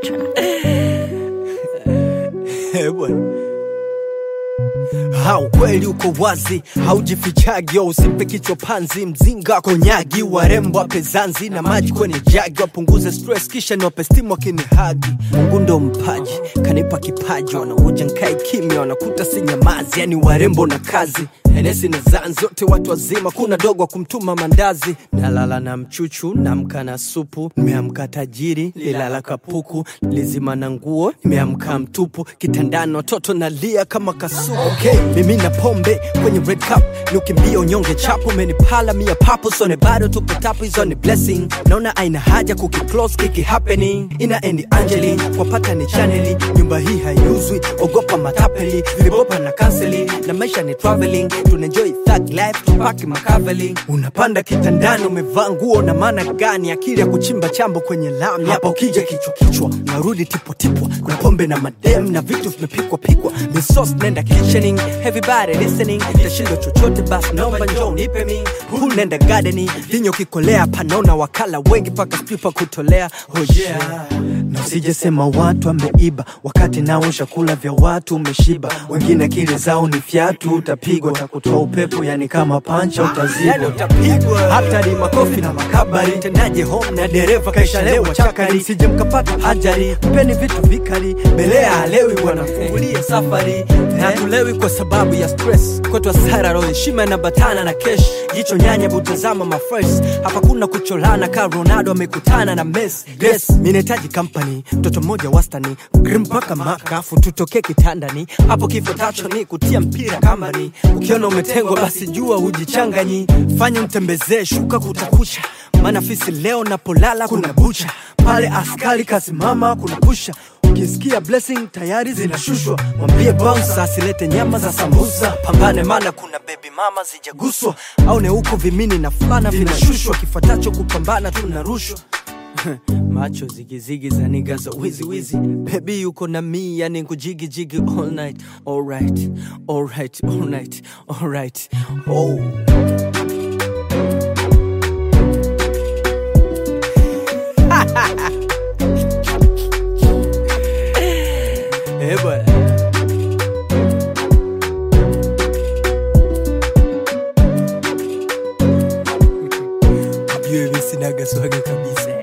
Eh, bwana Ha, ukweli uko wazi, haujifichagi, usimpe kichwa panzi, mzinga konyagi, warembo wape zanzi na maji kwenye jagi, wapunguze stress kisha niwape stimu wakinihagi. Mungu ndo mpaji, kanipa kipaji, wanakuja nkae kimya, wanakuta si nyamazi, yani warembo na kazi Henesi na zanzi wote watu wazima, kuna dogo wa kumtuma mandazi. Nalala na mchuchu, namka na supu, nimeamka tajiri, lilala kapuku, lizima na nguo, nimeamka mtupu, kitandani watoto nalia kama kasuku. Okay, mimi na pombe kwenye red cup, ni ukimbia unyonge chapo, umenipala mia papo, sone bado tupo tapu, hizo ni blessing. Naona aina haja kukiclose kiki happening, ina endi Angeli, wapata ni chaneli, nyumba hii haiuzwi, ogopa matapeli, vilibopa na kanseli, na maisha ni traveling, tunaenjoy thug life, tupaki makaveli. Unapanda kitandani, umevaa nguo na maana gani? Akili ya kuchimba chambo kwenye lami, hapa ukija kichwa kichwa, narudi tipo tipwa, kuna pombe na madem na vitu vimepikwa pikwa, misos nenda kitchening, everybody listening, tashindo chochote basi naomba njoo nipe mi, huu nenda gardening, vinyo kikolea, panaona wakala wengi paka spipa kutolea, oh yeah na usije sema watu wameiba wakati nao chakula vya watu umeshiba wengine akili zao ni fyatu utapigwa takutoa upepo yani kama pancha utazibwa hata ni makofi na makabari tendaje home na dereva kaishalewa chakari sije mkapata ajari mpeni vitu vikali belea halewi wanafungulia safari na tulewi kwa sababu ya stress kwetu hasara roho heshima inabatana na kesh jicho nyanya butazama mafres hapa kuna kucholana ka ronaldo amekutana na mes yes mi nahitaji company mtoto mmoja wastani grim mpaka makafu tutokee kitandani hapo kifo tacho ni kutia mpira kambani ukiona umetengwa basi jua hujichanganyi fanya mtembezee shuka kutakucha maana fisi leo napolala kuna bucha pale askari kasimama kuna pusha ukisikia blessing tayari zinashushwa mwambie bouncer asilete nyama za sambusa pambane mana kuna bebi mama zijaguswa au ne huko vimini na fulana vinashushwa kifuatacho kupambana tunarushwa macho zigizigi za niga za wizi wizi bebi yuko na mi yani kujigijigi all night alright alright alright alright oh. Eh, bwana. Ujue mi sinaga swaga kabisa